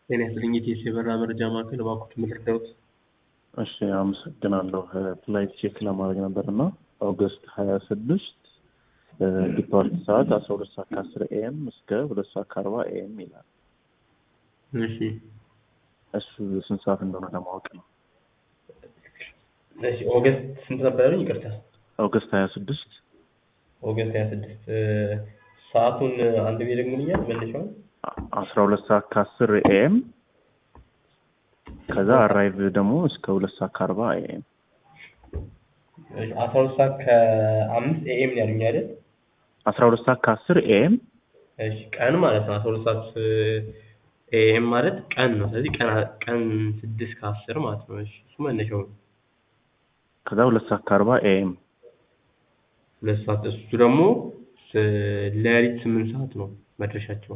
ጤና ይስጥልኝ የኢቲኤስ የበረራ መረጃ ማዕከል እባክዎት ምን ልርዳዎት? እሺ አመሰግናለሁ። ፍላይት ቼክ ለማድረግ ነበር እና ኦገስት ሀያ ስድስት ዲፓርት ሰዓት አስራ ሁለት ሰዓት ከአስር ኤኤም እስከ ሁለት ሰዓት ከአርባ ኤኤም ይላል። እሺ እሱ ስንት ሰዓት እንደሆነ ለማወቅ ነው። እሺ ኦገስት ስንት ነበር ያሉኝ? ይቅርታ ኦገስት ሀያ ስድስት ኦገስት ሀያ ስድስት ሰዓቱን አንድ ቤ ደግሞልኛል መነሻውን አስራ ሁለት ሰዓት ከአስር ኤኤም ከዛ አራይቭ ደግሞ እስከ ሁለት ሰዓት ከአርባ ኤኤም አስራ ሁለት ሰዓት ከአምስት ኤኤም ነው ያሉኝ አይደል? አስራ ሁለት ሰዓት ከአስር ኤኤም እሺ ቀን ማለት ነው። አስራ ሁለት ሰዓት ኤኤም ማለት ቀን ነው። ስለዚህ ቀን ቀን ስድስት ከአስር ማለት ነው። እሺ እሱ መነሻው ነው። ከዛ ሁለት ሰዓት ከአርባ ኤኤም ሁለት ሰዓት እሱ ደግሞ ሌሊት ስምንት ሰዓት ነው መድረሻቸው።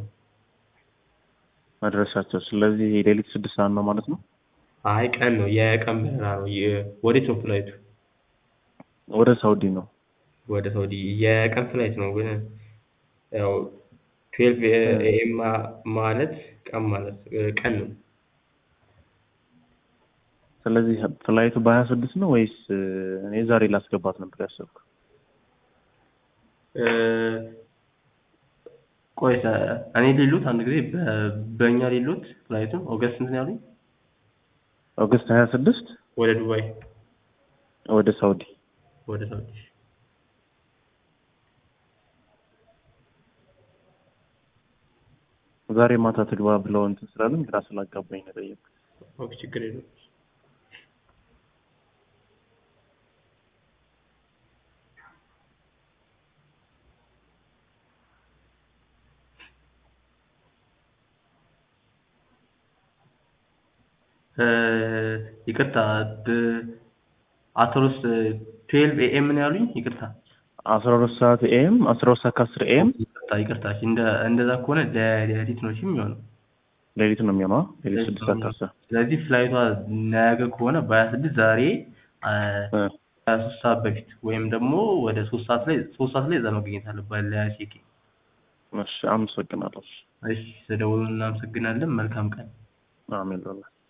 መድረሻቸው ስለዚህ ሌሊት ስድስት ሰዓት ነው ማለት ነው። አይ ቀን ነው፣ የቀን በረራ ነው። የ- ወዴት ነው ፍላይቱ? ወደ ሳውዲ ነው። ወደ ሳውዲ የቀን ፍላይት ነው። ግን ያው ትዌልቭ ኤኤም ማለት ቀን ማለት ቀን ነው። ስለዚህ ፍላይቱ በሀያ ስድስት ነው ወይስ እኔ ዛሬ ላስገባት ነበር ያሰብኩ? እ፣ ቆይ ሰ- እኔ ሌሎት አንድ ጊዜ በ- በእኛ ሌሎት ፍላይቱን ኦገስት ስንት ነው ያሉኝ? ኦገስት ሀያ ስድስት ወደ ዱባይ ወደ ሳውዲ ወደ ሳውዲ ዛሬ ማታ ትግባ ብለው እንትን ስላለን ግራ ስላጋባኝ ነው የጠየኩት። ኦኬ ችግር የለውም። እ፣ ይቅርታ ብ- አስራ ሁለት ትዌልቭ ኤኤም ነው ያሉኝ? ይቅርታ አስራ ሁለት ሰዓት ኤም አስራ ሁለት ሰዓት ከአስር ኤም ይቅርታ ይቅርታ። እሺ፣ እንደ እንደዛ ከሆነ ለሌሊት ነው እሺ የሚሆነው። ሌሊት ነው የሚሆነው አ? ሌሊት ስድስት ሰዓት ከአስር ስለዚህ ፍላይቷ ነገ ከሆነ በሀያ ስድስት ዛሬ አ፣ እ፣ ሀያ ሶስት ሰዓት በፊት ወይም ደግሞ ወደ ሶስት ሰዓት ላይ ሶስት ሰዓት ላይ እዛ መገኘት አለባት ለቼክ። እሺ አመሰግናለሁ። እሺ ስለደወሉ እናመሰግናለን። መልካም ቀን። አሜን ሎላ